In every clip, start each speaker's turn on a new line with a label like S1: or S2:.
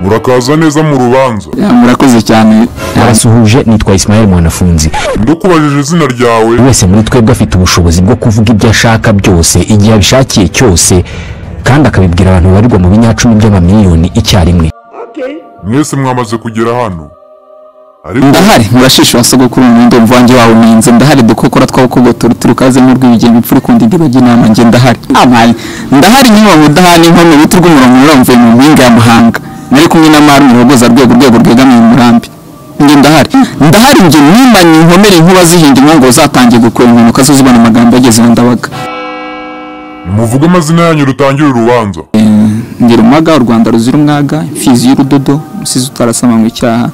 S1: Urakaza neza mu rubanza.
S2: murakoze cyane
S3: barasuhuje nitwa Ismael Mwanafunzi
S1: Ndakubajije izina ryawe.
S3: buri wese muri twebwe afite ubushobozi bwo kuvuga ibyo ashaka byose igihe abishakiye cyose kandi akabibwira abantu babarirwa mu binyacumi by'amamiliyoni icyarimwe
S1: Mwese mwamaze kugera hano. Ariko
S2: ndahari murashishura sogokuru n'undi mvange wawe ninze ndahari dukokora twawukogotora turukaze n'urw'ibigeni imfura ikunda igira ujya inama njye ndahari amari ndahari nyuma mudahana inkono uruti rw'umurongo ruramvuye mu mpinga ya muhanga nari kumwe na mari umurogoza rwego rwego rwegamiye umurambi njye ndahari ndahari njye nimanye inkomere inkuba zihinda inkongo zatangiye gukwera impanuka zo zibona amagambo yageze iyo ndabaga
S1: muvuge amazina yanyu rutangire urubanza.
S2: ngira umaga u rwanda ruzira umwaga imfizi y'urudodo umusizi utarasamanywe icyaha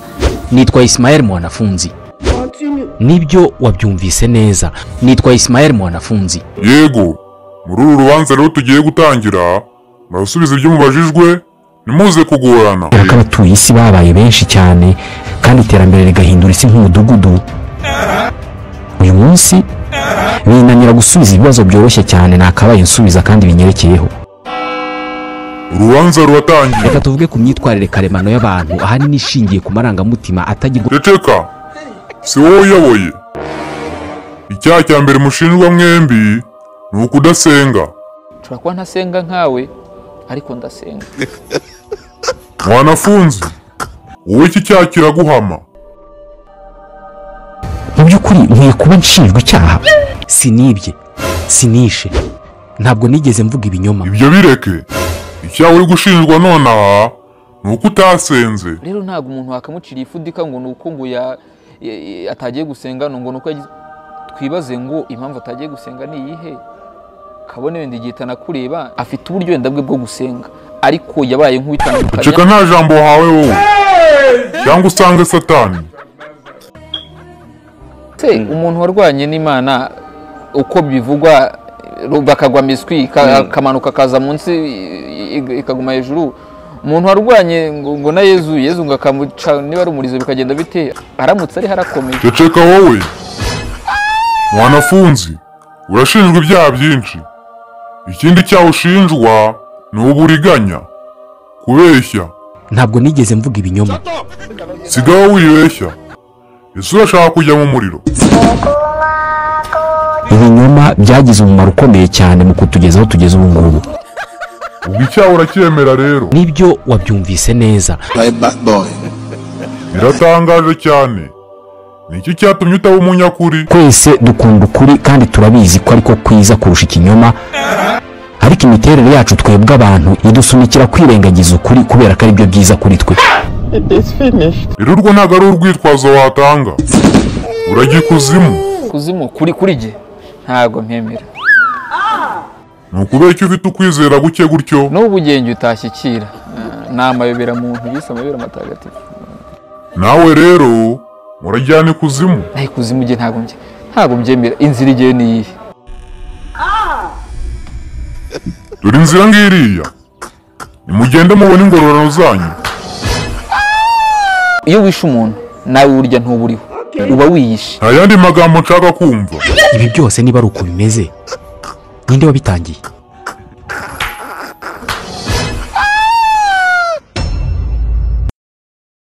S3: nitwa Ismael Mwanafunzi nibyo wabyumvise neza nitwa Ismael Mwanafunzi
S1: Yego. Muri uru rubanza rero tugiye gutangira, murasubiza ibyo mubajijwe, ntimuze kugorana.
S3: kubera ko abatuye isi babaye benshi cyane kandi iterambere rigahindura isi nk'umudugudu uyu munsi binanira gusubiza ibibazo byoroshye cyane nakabaye nsubiza kandi binyerekeyeho
S1: Urubanza ruratangiye.
S3: reka tuvuge ku myitwarire karemano y'abantu ahanini ishingiye ku marangamutima atagirwa
S1: Ceceka. Si wowe uyoboye. Icyaha cya mbere mushinjwa mwembi ni ukudasenga.
S4: nshobora kuba ntasenga nkawe ariko ndasenga
S1: Mwanafunzi. Wowe iki cyaha kiraguhama.
S3: mu by'ukuri nkwiye kuba nshinjwa icyaha sinibye sinishe ntabwo nigeze mvuga ibinyoma
S1: ibyo bireke icyaha uri gushinjwa nonaha ni uko utasenze
S4: rero ntabwo umuntu wakamuciriye ifudika ngo ni uko ngo ya- ya- ya- atagiye gusenga ngo ni uko yagize twibaze ngo impamvu atagiye gusenga ni iyihe kabone wenda igihe itanakureba afite uburyo wenda bwe bwo gusenga ariko yabaye
S1: ceka
S4: nk'uwitandukanya
S1: nta jambo wahawe wowe cyangwa usange satani
S4: se umuntu warwanye n'imana uko bivugwa ru- bakagwa miswi ka- akamanuka kaza munsi i- i- ikaguma hejuru umuntu warwanye ngo ngo na yezu yezu ngo akamuca niba ari umurizo bikagenda bite aramutse ari harakomeye
S1: ceceka wowe mwanafunzi urashinjwa ibyaha byinshi ikindi cyaha ushinjwa ni uburiganya kubeshya
S3: ntabwo nigeze mvuga ibinyoma
S1: sigaho wibeshya ese urashaka kujya mu muriro
S3: ibinyoma byagize umumaro ukomeye cyane mu kutugeza aho tugeze ubu ngubu
S1: ubwo icyaha uracyemera rero
S3: nibyo wabyumvise neza
S1: biratangaje cyane ni iki cyatumye utaba umunyakuri
S3: twese dukunda ukuri kandi turabizi ko ariko kwiza kurusha ikinyoma ariko imiterere yacu twebwe abantu idusunikira kwirengagiza ukuri kubera ko aribyo byiza kuri twe
S1: rero urwo ntabwo ari urwitwazo watanga urajya ikuzimu
S4: kuzimu kuri kuri jye ntabwo mpemera
S1: ni ukubera icyo ufite ukwizera guke gutyo
S4: n'ubu ugenge utashyikira Ah, ni amayobera muntu bise amayobera matagatifu
S1: nawe rero murajyana ikuzimu
S4: naho kuzimu jye ntabwo mbye ntabwo mbyemera inzira igihe ni iyihe
S1: dore inzira ngiriya nimugende mubone ingororano zanyu
S4: iyo wishe umuntu nawe urya ntuburiho uba wiyishe
S1: nta yandi magambo nshaka kumva
S3: ibi byose niba ari uko bimeze ninde wabitangiye